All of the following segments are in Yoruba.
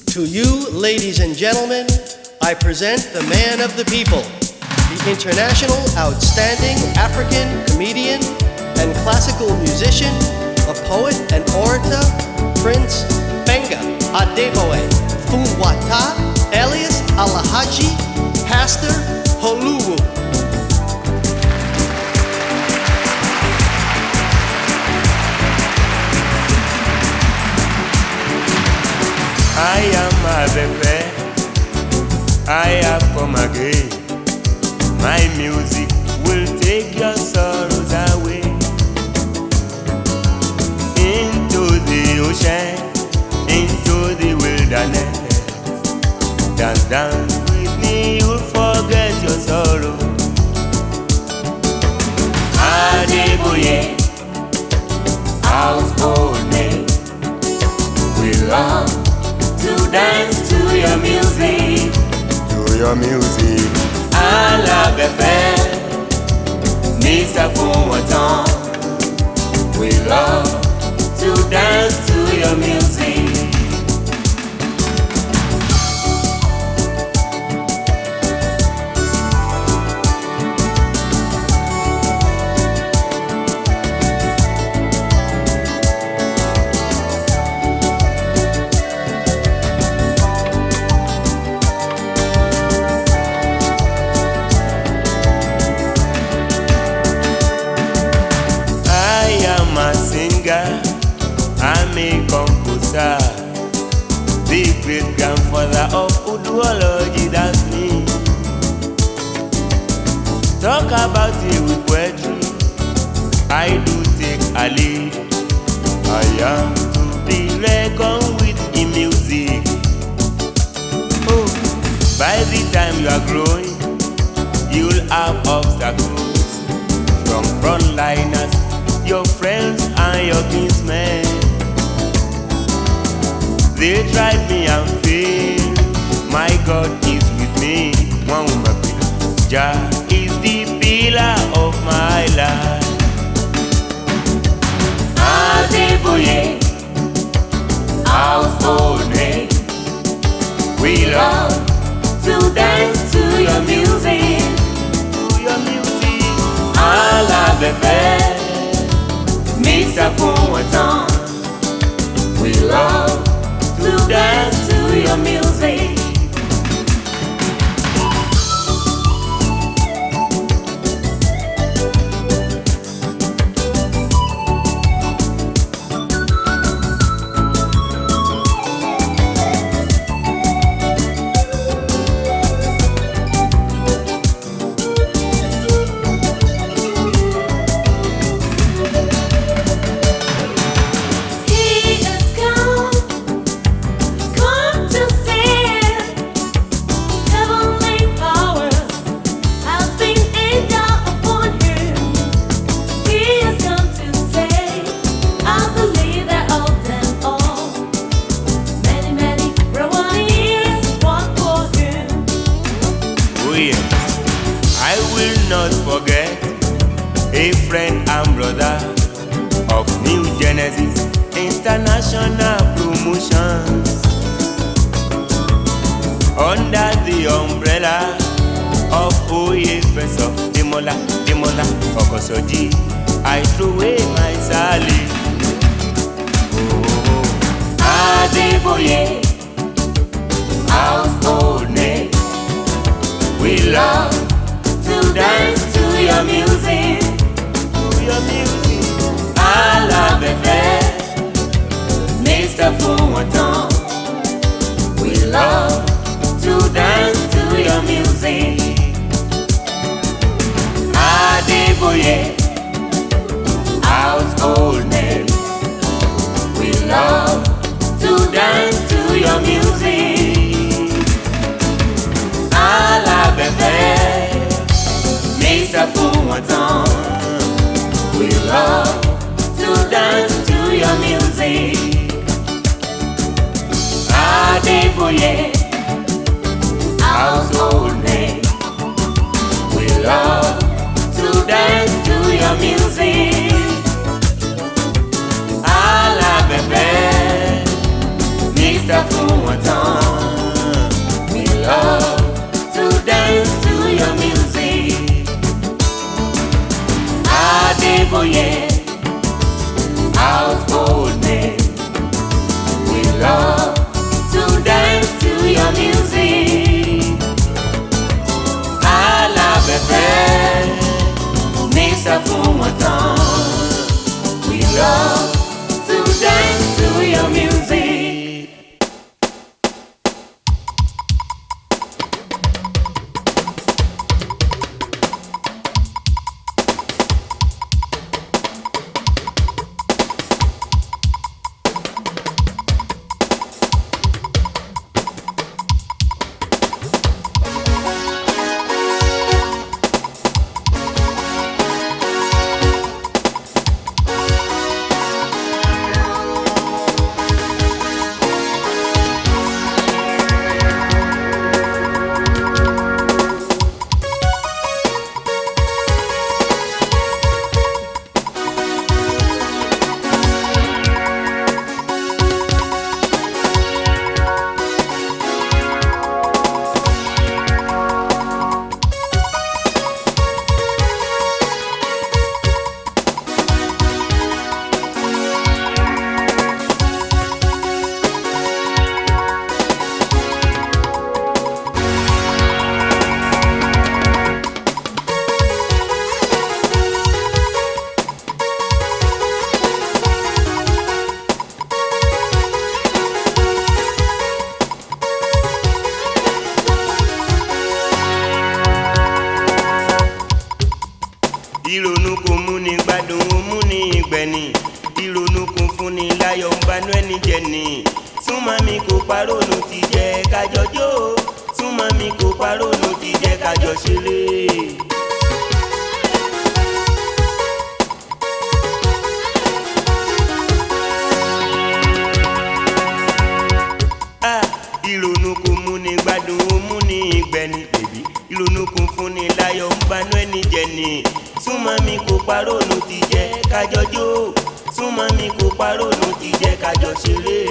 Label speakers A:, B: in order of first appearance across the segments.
A: To you, ladies and gentlemen, I present the man of the people, the international outstanding African comedian and classical musician, a poet and orator, Prince Benga Adeboe Fuwata, alias Alahaji Pastor Holuwu.
B: I am Abefe. I have come again. My music will take your sorrows away into the ocean, into the wilderness. Dance, dance with me, you'll forget your sorrow. Adeboye, household name, we love to dance to your music. To your music. Alábẹ̀fẹ́, Mr. Fúnwọ̀tán. We love to dance to your music. I am a singer, I'm a composer. The great grandfather of Uduology, that's me. Talk about it with poetry, I do take a lead. I am to be reckoned with in music. Oh, by the time you are growing, you'll have obstacles from frontliners, your friends and your kinsmen. They tried me and failed. My God is with me. One woman, Jah is the pillar of my life. Adeboye, household name. We love to dance to your music. To your music. Alábẹ̀fẹ́, Mr. Fúnwọ̀tán. We love to dance to your music.
C: He is come, come to stand. Heavenly powers has been endowed upon him. He has come to save as the leader of them all. Many, many Rwandans fought for him.
B: Oh yes, I will not forget a friend and brother of New Genesis International Promotions. Under the umbrella of Oye Fẹsọ Demola Demola Okosoji, I threw away my sally. Oh, Adeboye, household name. We love to dance to your music. To your music. Alábẹ̀fẹ́, Mr. Fúnwọ̀tán. We love to dance to your music. Adeboye, household name. We love to dance to your music. Alábẹ̀fẹ́, Mr. Fúnwọ̀tán. We love to dance to your music. Adeboye, household name. We love to dance to your music. Alábẹ̀fẹ́, Mr. Fúnwọ̀tán.
C: fún wọn tán. We love to dance to your music.
B: ìrònú kò múni gbádùn ó múni ìgbẹ̀ni ìrònú kò fúnni láyọ̀ ń banú ẹni jẹ ni súnmọ́ mi kò parónú ti jẹ́ kájọ jó súnmọ́ mi kò parónú ti jẹ́ kájọ ṣeré. Ah, ìrònú kò múni gbádùn ó múni ìgbẹ̀ni bèbí ìrònú kò fúnni láyọ̀ ń banú ẹni jẹ ni súnmọ́ mi kò parónú ti jẹ́ kájọ jó súnmọ́ mi kò parónú ti jẹ́ kájọ ṣeré.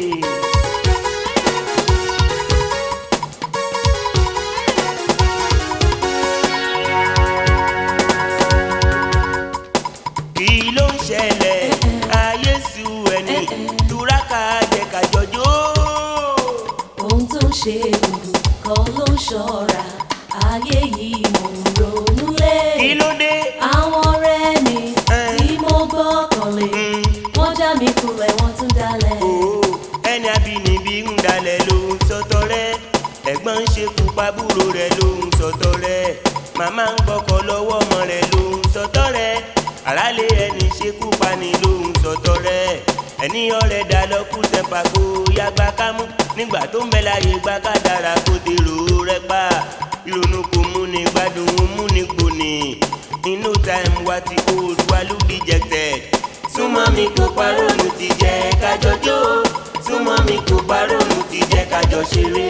B: kí ló ń ṣẹlẹ̀ ayé su ẹni túraká jẹ́ kájọ jó.
C: ohun tó ń ṣe gbogbo kan ló ń ṣọ́ra ayé yìí mò ń ronú lé.
B: kí ló dé.
C: àwọn ọ̀rẹ́ mi
B: Eh.
C: tí mo gbọ́kànlé
B: Mm.
C: wọ́n já mi kulẹ̀ wọ́n tún dalẹ̀.
B: Òó, ẹni abínibí ń dalẹ̀ ló ń sọtọ rẹ̀ ẹ̀gbọ́n ń ṣekú pabúrò rẹ̀ ló ń sọtọ rẹ̀ màmá ń gbọ́kọ̀ lọ́wọ́ ọmọ rẹ̀ ló ń sọtọ rẹ̀ àrálé ẹni ṣekú pani ló ń sọtọ rẹ̀ ẹni ọ̀rẹ́ dá lọ́kù tẹ́pà kó yàgbá kámú nígbà tó ń bẹ láyé gbá ká dára kó dèrò rẹ̀ pa ìrònú kò múni gbádùn ó múni gbòní in no time wa ti old wa ló dejected súnmọ́ mi kò parónú ti jẹ́ kájọ jó súnmọ́ mi kò parónú ti jẹ́ kájọ ṣeré.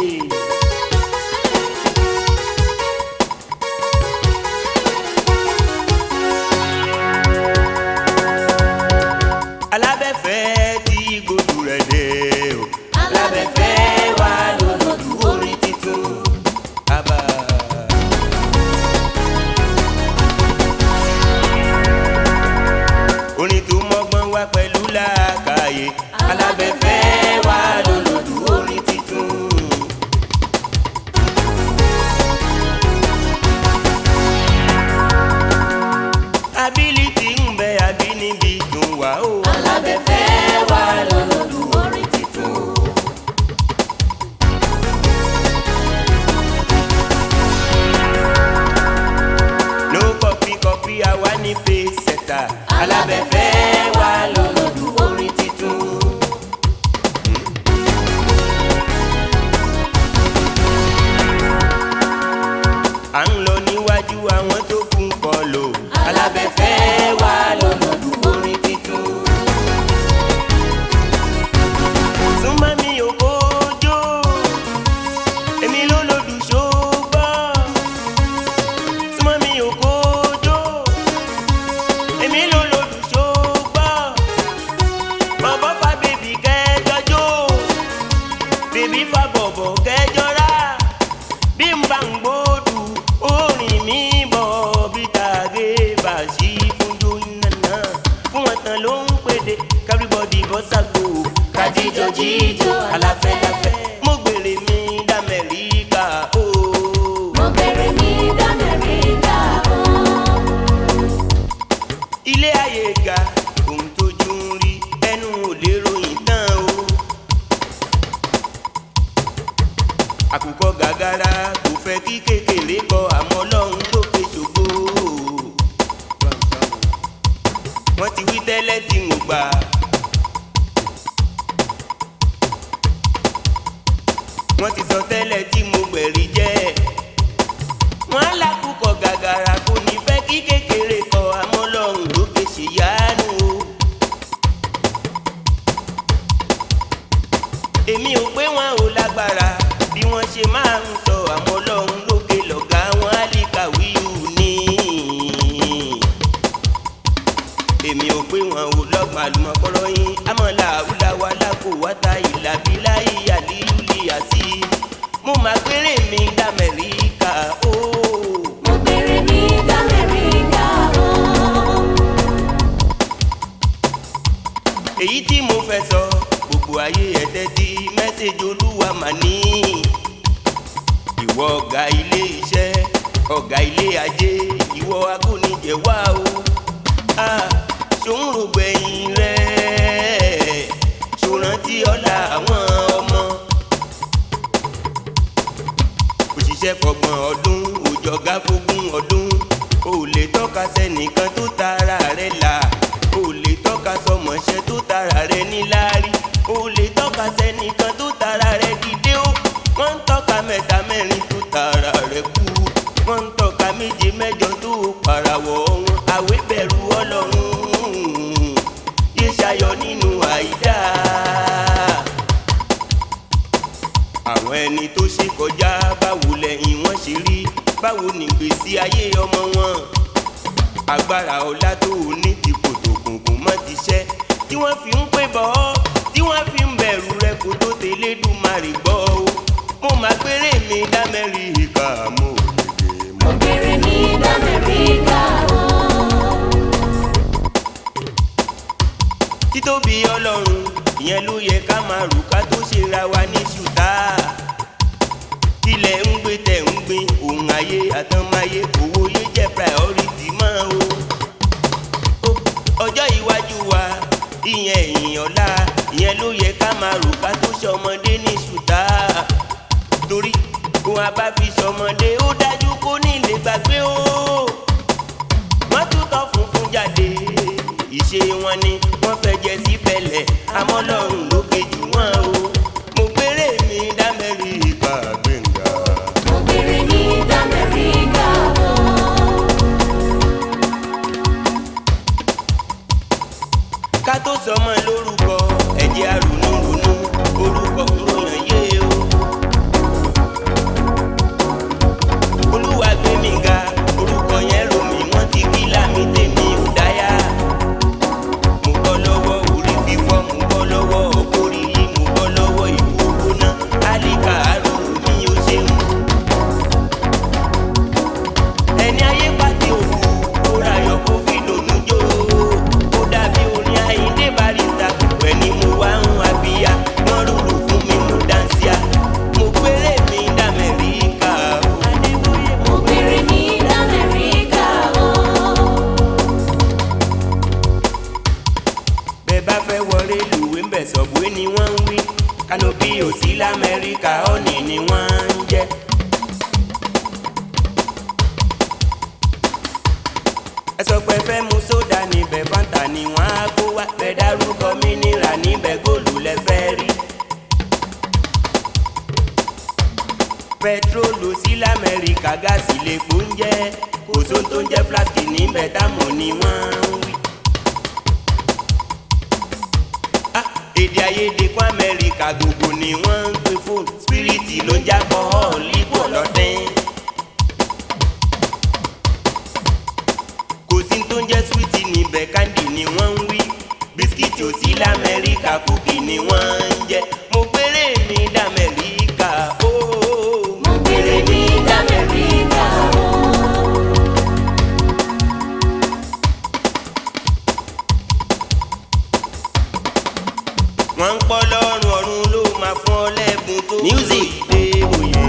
B: alábẹ́fẹ́ tí gbòdú rẹ̀ dé o alábẹ́fẹ́ wà lọ́lọ́dún orin titun. Abba. orin tó mọ́gbọ́n wá pẹ̀lú làákàyè alábẹ́fẹ́ wà lọ́lọ́dún orin titun. ability ń bẹ àbínibí dùn wá o.
C: alábẹ́fẹ́ wà lọ́lọ́dún orin titun.
B: no copy copy àwa ní face setter alábẹ́fẹ́ wà lọ́lọ́dún orin titun. à ń lọ níwájú àwọn tó kún kọ lò alábẹ́fẹ́ wà lọ́lọ́dún orin titun. súnmọ́ mi ò kójó èmi ló lòdù ṣògbọ́n súnmọ́ mi ò kójó èmi ló lòdù ṣògbọ́n bọ̀bọ̀ fa bèbí kẹjọjó bèbí fa bọ̀bọ̀ kẹjọra bí n bá ń gbódù orin mi bọ̀ bí tàgé bá sí fún jóyìnà fún wọn tán ló ń pèdè kábíbọ̀dì bọ́sàgbò kájíjọ jíjọ aláfẹ́láfẹ́ mo gbèrè mi d'Amẹ́ríkà ooo.
C: mo bẹ̀rẹ̀ ní d'Amẹ́ríkà o.
B: àkùkọ gàgàrà kò fẹ́ kí kékeré kọ àmọ́ ọlọ́run lókè ṣògo. wọ́n ti wí tẹ́lẹ̀ tí mo gbà. wọ́n ti sọ tẹ́lẹ̀ tí mo gbẹ̀rí jẹ́. wọ́n á lákùkọ gàgàrà kò ní fẹ́ kí kékeré kọ àmọ́ ọlọ́run lókè ṣèyánu o. èmi ò pé wọn ò lágbára bí wọn ṣe máa ń sọ àmọ́ Ọlọ́run lókè lọ̀gá wọn àlìkàwíù ní. èmi ò pé wọn ò lọ́gbọ̀n àlùmọ̀kọ́rọ́ yín amọ̀là àwùláwà lákò wáta ìlàbílà ìyàlílùlì àti mo máa gbére mi d'Amẹ́ríkà ó.
C: mo bèrè ní d'Amẹ́ríkà o.
B: èyí tí mo fẹ́ sọ gbogbo ayé ẹ̀tẹ́ tí mẹ́sẹ̀jì olúwa mà ní. ìwọ ọ̀gá ilé iṣẹ́ ọ̀gá ilé ajé ìwọ agúnijẹ wá o. Ah, ṣòun rògbẹ̀yìn rẹ̀ ṣòrántí ọ̀la àwọn ọmọ. òṣìṣẹ́ fọgbọ̀n ọdún òjọ̀gá fógún ọdún o lè tọ́ka sẹ́nìkan tó tara rẹ̀ là o lè tọ́ka sọmọṣẹ́ tó tara rẹ̀ níláárí o lè tọ́ka sẹ́nìkan tó tara rẹ̀ dìde ó wọ́n ń tọ́ka mẹ́ta mẹ́rin tó tara rẹ̀ kú wọ́n ń tọ́ka méje mẹ́jọ tó parawọ̀ wọn àwé bẹ̀rù ọlọ́run yé ṣayọ nínú àìdá àwọn ẹni tó ṣe kọjá báwo lẹ́yìn wọn ṣe rí báwo nìgbésí ayé ọmọ wọn agbára ọlá tó o ní ti kòtò kùnkùn mọ́ ti ṣẹ́ tí wọ́n fi ń pè bọ́ tí wọ́n fi ń bẹ̀rù rẹ kó tó tẹ̀lé dùmarè gbọ́ o mo máa gbére mi d'Amẹ́ríkà mo gbèdé
C: mo
B: mo.
C: bèrè ní d'Amẹ́ríkà o.
B: títóbi ọlọ́run ìyẹn ló yẹ ká máa rò ká tó ṣe ra wa ní ṣùtá tilẹ̀ ń gbé tẹ̀ ń gbin òun ayé àtànmáyé owó yé jẹ́ priority máa o Ó- ọjọ́ iwájú wa ìyẹn ẹ̀yìn ọ̀la ìyẹn ló yẹ ká máa rò ká tó ṣọmọdé ní ṣùtá torí òun a bá fi ṣọmọdé ó dájú kó ní lè gbàgbé o wọ́n tún tọ́ funfun jáde ìṣe wọn ni wọ́n fẹ́ jẹ sí bẹ̀lẹ̀ àmọ́ lọ́run ló kejì wọn o mo gbére mi d'Amẹ́ríkà gbẹ̀ngà.
C: mo bèrè ní d'Amẹ́ríkà o.
B: ká tó sọmọ lórúkọ ẹ̀jẹ̀ àrùnúrùnú orúkọ òròyìn yé o. olúwa gbé mi ga orúkọ yẹn rò mí wọ́n ti kí lámì tèmi ò dáyà. mo bọ́ lọ́wọ́ orí fífọ́ mo bọ́ lọ́wọ́ ọkọ̀rí yìí mo bọ́ lọ́wọ́ ìkókó náà álíkà àrò mi ò ṣeun. ẹni ayé pàtẹ òkú ó rayọ̀ kó fi lòún jó ó dàbí orin àyíndé barista pẹ̀ ni mo wá ń abíyá wọ́n rúru fún mi mo dáńsíá mo gbére mi d'Amẹ́ríkà o. Adébóyè
C: mo bèrè ní d'Amẹ́ríkà o.
B: bẹ́ẹ̀ bá fẹ́ wọlé lùwé ń bẹ̀ sọ̀bùwé ni wọ́n ń wí kanopi ò sí lamẹ́ríkà ọ̀nì ni wọ́n ń jẹ́. ẹ sọ pé fẹ́ mu sódà níbẹ̀ fanta ni wọ́n á kó wá bẹ́ẹ̀ dárúkọ mínírà níbẹ̀ góòlù lẹ fẹ́ rí. pẹtrólù sí lamẹ́ríkà gáàsì lè kó ń jẹ́ kò sóhun tó ń jẹ́ flaski níbẹ̀ táwọn ni wọ́n ń wí. Ah, èdè àìyedè kún amẹ́ríkà gbogbo ni wọ́n ń pè fóònù spiriti ló ń jábọ̀ ọ́ọ̀lì pọ̀ lọ́dẹ́n. kò sí tó ń jẹ́ switi níbẹ̀ kándì ni wọ́n ń wí bisikíìtì ò sí lamẹ́ríkà kúkì ni wọ́n ń jẹ mo gbére mi d'Amẹ́ríkà ó
C: mo bèrè ní d'Amẹ́ríkà o.
B: wọ́n ń pọ́ lọ́rùn ọ̀run ló máa fún ọ lẹ́bùn tó music dé òye.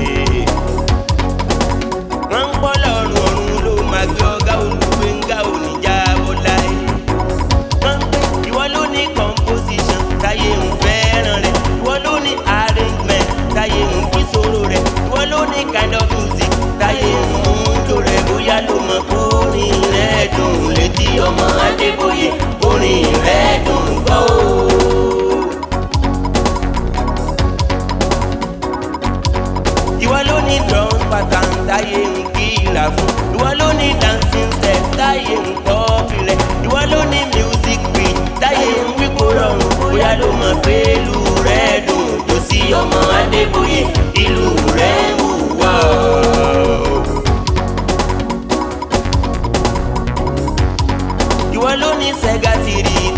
B: wọ́n ń pọ́ lọ́rùn ọ̀run ló máa gbé ọ̀gá olùgbéńgá oníjà bọ́láyé. wọ́n ń pè ìwọ ló ní composition táyé ń fẹ́ràn rẹ̀ ìwọ ló ní arrangement táyé ń kí sóró rẹ̀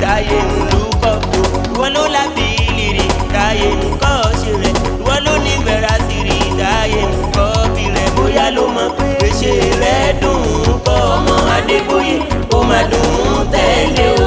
B: táyé ń lù kọ́tò ìwọ ló lábì ìlìrì táyé ń kọ́ ṣe rẹ̀ ìwọ ló ní bẹ̀rẹ̀ àṣírí táyé ń kọ́ bí rẹ̀ bóyá ló mọ̀ pé ṣe rẹ̀ dùn ún kọ́ ọmọ adébóyè ó máa dùn ún tẹ̀lé o.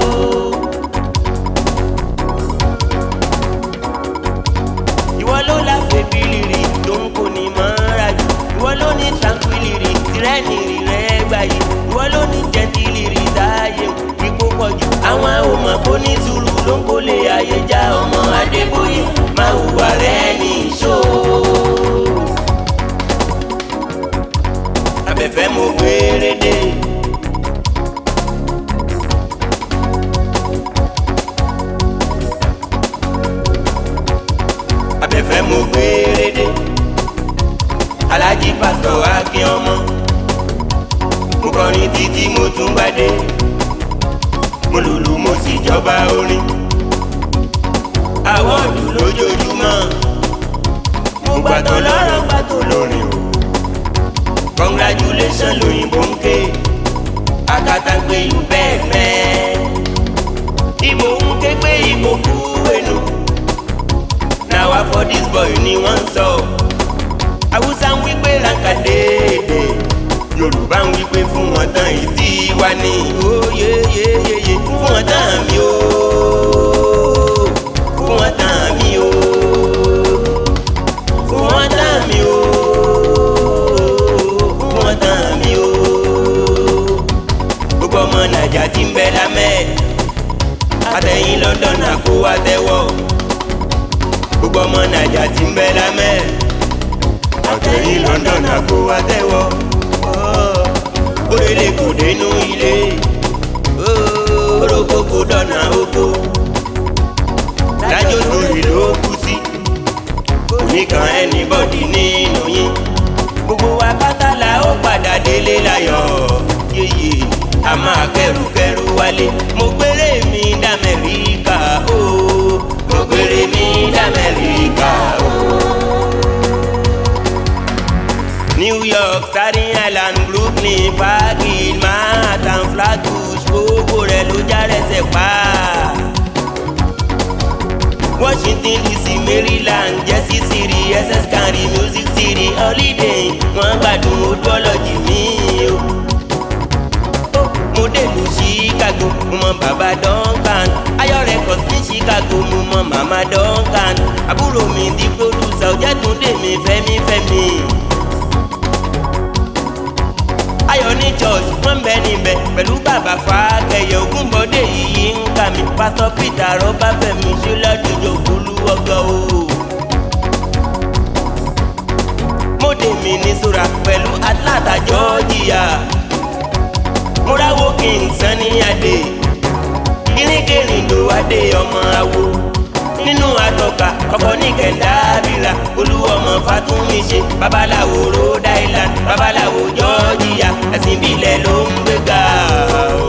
B: ìwọ ló láfẹ́ bílìrì tó ń kó ní mọ́ra jù ìwọ ló ní tranquility tìrẹ́nì rẹ̀ gbà yìí ìwọ ló ní jẹ́ntìlìrì táyé ipò pọ̀ jù àwọn ọmọ kò ní sùúrù ló ń kólé ayé já ọmọ adébóyè máa hùwà rẹ̀ ní ìṣó. abẹ́fẹ́ mo gbére dé. abẹ́fẹ́ mo gbére dé. alájí pásítọ̀ akin ọmọ mo kọrin títí mo tún gbádé mo lùlù mo sì jọba orin àwọ̀dù lójoojúmọ́ mo gbàtọ̀ lọ́rọ̀ gbàtọ̀ lórin o congratulation lóyìnbó ń ké akátàgbé yìí bẹ́ẹ̀ fẹ́ ìbò ń ké pé ìbò kú ẹnu na wa for this boy ni wọ́n ń sọ haúsá ń wí pé ranka déédé yorùbá ń wí pé fún wọn tán ìdí wa ní oyeyeyeye fún wọn tán mi o fún wọn tán mi o fún wọn tán mi o fún wọn tán mi o gbogbo ọmọ nàìjà ti ń bẹ lámẹ́ àtẹ̀yìn london àkó wa tẹ́wọ́ gbogbo ọmọ naija ti ń bẹ lámẹ́ àtẹ̀yìn london àgbo àtẹ̀wọ́ òrèlè kò dénú ilé orógbó kò dọ̀nà oko lájò lórí ló kú sí oníkan ẹnibọ́dì nínú yín gbogbo wa pátá la ó padà délé láyọ̀ yéye a máa kẹrùkẹrù wálé mo gbére mi d'Amẹ́ríkà o mo gbére mi d'Amẹ́ríkà o. New York, Staten Island, Brooklyn, Parkhill, Manhattan, Flatbush, gbogbo rẹ̀ ló já rẹsẹ̀ pa. Washington DC, Maryland, Jersey City, SS County, Music City, Holiday, wọ́n gbádùn ojú ọlọ́jì mi o. Mo dèlù Chicago, mo mọ bàbá Duncan, Ayọ̀ Records ní Chicago, mo mọ màmá Duncan, àbúrò mi di producer, Ọ̀jẹ̀túndé mi fẹ́mi fẹ́mi ayọ̀ ní church wọ́n bẹ níbẹ̀ pẹ̀lú bàbá fàákẹ́yẹ ògúnbọ̀dé yìí ń kà mí pásítọ̀ peter rọ́bàfẹ́mi ṣọládùjọ olúwọ́gọ́ o. mọ́dé mi ní sora pẹ̀lú atlanta georgia múráwó kí n san ní adé kíríkèrindò adé ọmọ awo nínú àtọ̀kà ọkọ̀ ní kẹ̀ńdàbíra olúwọmọ fatumi ṣe babaláwo rhode island babaláwo georgia ẹ̀sìn ìbílẹ̀ ló ń gbéga o.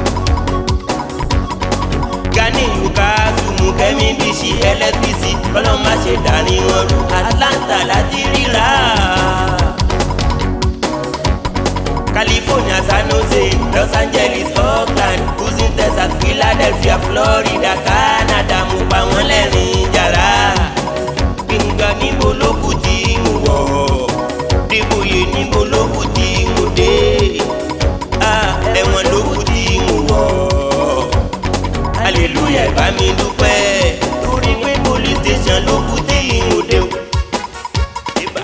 B: gani ukasumu kẹ́mi bíṣì lsbc kọ́lọ́mà ṣe dání wọn rú atlanta láti ríra. California, San Jose, Los Angeles, Oakland, Houston, Texas, Philadelphia, Florida, Canada, mo pa wọ́n lẹ́rìn jàrá. Gbẹ̀ngàn níbo ló kù tí ń wọ̀? Dìbòyè níbo ló kù tí ń dé? Ah, Ẹ̀wọ̀n ló kù tí ń wọ̀. Hallelujah, bá mi dúpẹ́. Torí pé police station ló kù tí ń dé o. Ibà.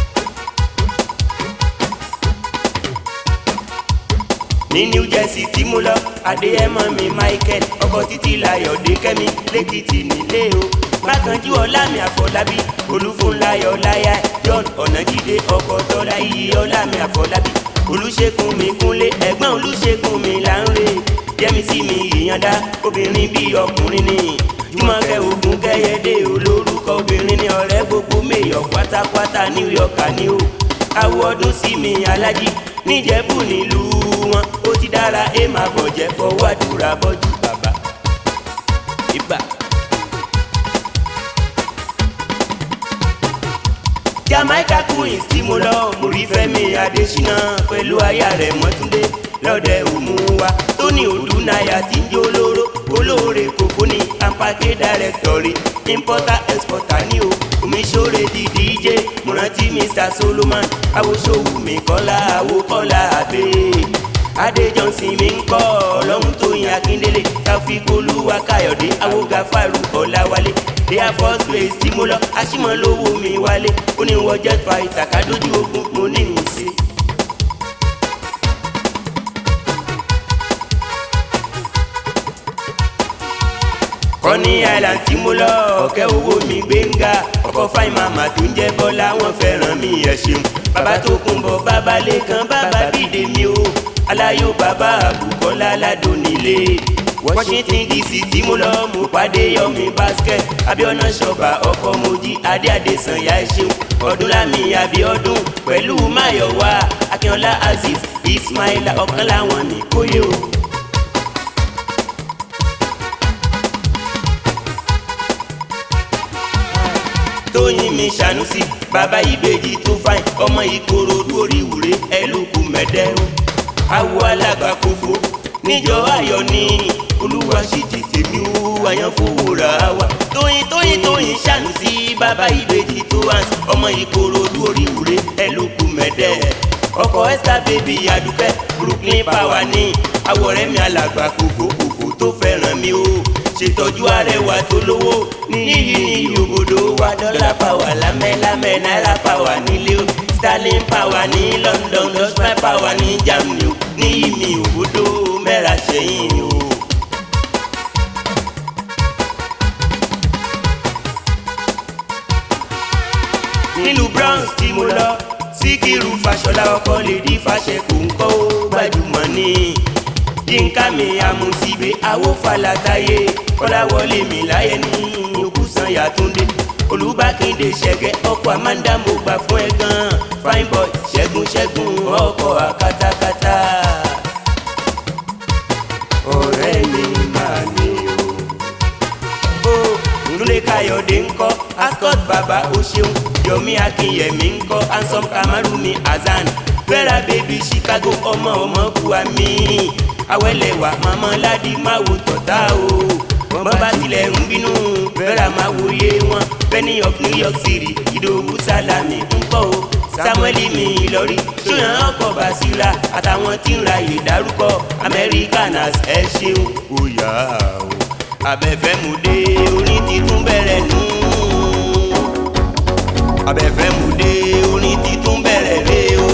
B: ní new jersey tí mo lọ adéyẹmọ mi michael ọkọ títí láyọ̀ dé kẹ́mi lẹ́kìtì nílé o mákànjú ọlámi àfọlábí olúfúnláyọ̀ láyà john ọ̀nàjídé ọkọ tọ́lá iyì ọlámi àfọlábí olùṣègùn mi kúnlé ẹ̀gbọ́n olùṣègùn mi là ń rè yẹmísí mi ìyànda obìnrin bíi ọkùnrin ni jùmọ̀kẹ́ ogun kẹ́yẹdé olórúkọ obìnrin ni ọ̀rẹ́ gbogbo mẹ́yọ̀ pátápátá new york ni o àwọ̀ ọdún sí mi alájí níjẹ̀bù nílùú wọn ó ti dára ẹ máa bọ̀jẹ̀ fọwọ́ àdúrà bọ́jú bàbá ibà. jamaica queens tí mo lọ mo rí fẹ́mi adésínà pẹ̀lú aya rẹ̀ mọ́túndé lọ́dẹ òmùwà tóní òdú náírà tí ń jó olóró olóró. omiṣore kòkó ni ampake director rí importer exporter ní o omiṣore di dj mo rántí mr solomon awosowu mi kọ́lá awokọ́lá abẹ́ adé johnson mi ń kọ́ ọlọ́run tó yin akíndélé káfíkólúwa káyọ̀dé awoga faru ọ̀làwálé air force base tí mo lọ aṣímọ̀ lówó mi wálé ó ní wọ́n jet fighter kádójú ogun mo ní ìsìn. kọ́ní island tí mo lọ ọ̀kẹ́ owó mi gbẹ̀ngà ọkọ̀ fáìn màmá tó ń jẹ́ bọ́lá wọn fẹ́ràn mi ẹ̀ ṣeun bàbá tó kún bọ̀ bàbá lẹ́kan bàbá bídè mi o aláyò bàbá àbùkọ́lá ládùn nílé washington dc tí mo lọ mo pàdé yọmi basket abiona ṣọba ọkọ mojí adé adésanya ẹ ṣeun ọdúnlami abiodun pẹ̀lú mayowa akínọlá azeez ismaila ọ̀kan láwọn ní kóyè o. tóyìn mi ṣànúsì bàbá ìbejì tó fáìn ọmọ ìkòròdú orí ìwúre ẹlòkù mẹdẹrún awo alágbàkófò níjọ ayọ̀ ní olúwa sì tètè mi ó àyànfowóra wa tóyìn tóyìn tóyìn ṣànúsì bàbá ìbejì tó hàn ọmọ ìkòròdú orí ìwúre ẹlòkù mẹdẹ ọkọ esther baby adúpẹ́ brooklyn power ní àwọ̀rẹ́ mi alágbàkófò kòfò tó fẹ́ràn mi ó ṣètọ́jú arẹwà tó lówó níyì ní yòbòdò wa dọ́là pàwà lámẹ́lámẹ́ náírà pàwà nílé o sterling pàwà ní london dutchman pàwà ní germany o níyì mi òbòdò mẹ́ra ṣẹ́yìn o. nílùú bronx tí mo lọ síkírù fàṣọlá ọkọ lè di fàṣẹ kò ń kọ́ ó gbajúmọ̀ ní yínká mi àmùsíbe awófàlàtàyé kọ́láwọlé mi láyé ní òkúsàn yàtúndé olùbákindé ṣẹ̀gẹ́ ọkọ̀ amanda mo gbà fún ẹ gan fine boy ṣẹ́gun ṣẹ́gun ọkọ̀ àkàtàkàtà ọ̀rẹ́ mi máa ní o. ó nlé káyọ̀dé ńkọ́ ascot bàbá o ṣeun yomi akinyemi ńkọ́ ansom kamaru mi azan vera baby chicago ọmọ ọmọ buwa mi awẹ́lẹ̀wà màmá ládì má wo tọ̀tà o wọ́n bá tilẹ̀ ń bínú vera má wo yé wọn benny of new york city ìdòwú sálámì ńkọ́ o samueli mi ìlọrí ṣóyàn ọkọ̀ basira àtàwọn tí ń ra ìdárúkọ americanas ẹ ṣeun ó yà ó abẹ́fẹ́ mu dé orin titun bẹ̀rẹ̀ nù abẹ́fẹ́ mu dé orin titun bẹ̀rẹ̀ rè o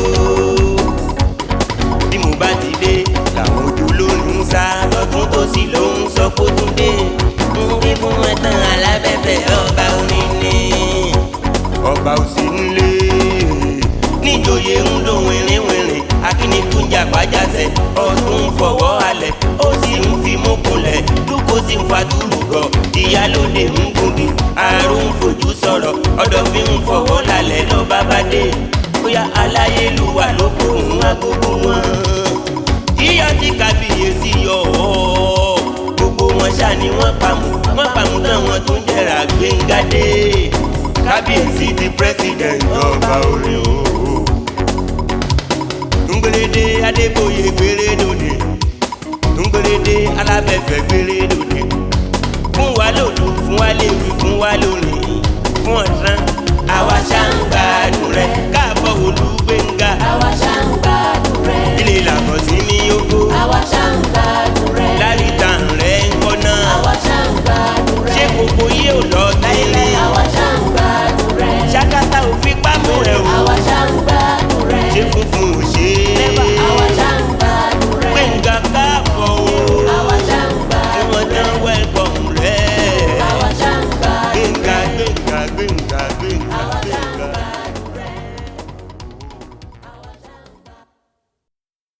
B: bí mo bá ti dé làwọn ojú ló ń sá lọ́tún tó sì ló ń sọ kó tún dé ń wí fún ẹ̀tàn alábẹ́fẹ́ ọba orin ni ọba ò sí nílé níjòyè ń lò wìrìwìrì akíníkúnjà pàjáṣẹ ọdún fọwọ́ alẹ̀ ó sì ń fi mú kunlẹ̀ lúkọ sí ń fa túlùgọ̀ ìyálóde ń gùnbí àrùn fojú sọ̀rọ̀ ọ̀dọ̀ fi ń fọwọ́ lálẹ́ lọ bá bá dé bóyá aláyélúwà ló kó òun agogo wọn yíyọ tí kábíyèsí yọ ọ́ gbogbo wọn ṣá ni wọ́n pamọ́ wọ́n pamọ́ tán wọn tún jẹ́ra gbẹ̀ngàdé kábíyèsí di president ọba orin o túngbèrèdè adébóyè gbèrè lóde túngbèrèdè alábẹ́fẹ́ gbèrè lóde fún wa lòlù fún wa léwu fún wa lórí.